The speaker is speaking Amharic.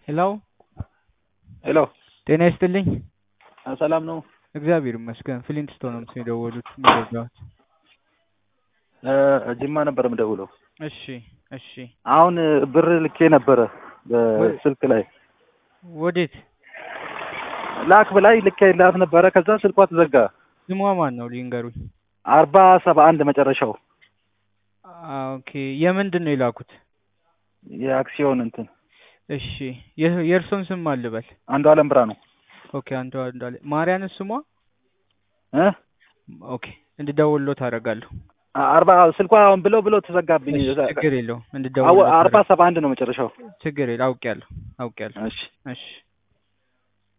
ሄሎ ሄሎ ጤና ይስጥልኝ። ሰላም ነው? እግዚአብሔር ይመስገን። ፍሊንትስቶን ነው የደወሉት የሚረዳዎት? ጅማ ነበር የምደውለው። እሺ እሺ። አሁን ብር ልኬ ነበረ በስልክ ላይ ወዴት? ላክ ብላይ ልኬላት ነበረ። ከዛ ስልኳ ተዘጋ። ስሟ ማን ነው ሊንገሩኝ? አርባ ሰባ አንድ መጨረሻው ኦኬ። የምንድን ነው የላኩት? የአክሲዮን እንትን እሺ። የ- የእርሶን ስም ማን ልበል? አንዱ አለም ብራ ነው ኦኬ። አንዱ አንዱ ማርያንስ ስሟ? እ ኦኬ። እንድደውልሎት አደርጋለሁ። አርባ ስልኳ አሁን ብለው ብለው ተዘጋብኝ። እሺ፣ ችግር የለውም። አዎ፣ እንድደውልሎት አርባ አደርጋለሁ። ሰባ አንድ ነው መጨረሻው። ችግር የለ አውቄያለሁ አውቄያለሁ። እሺ እሺ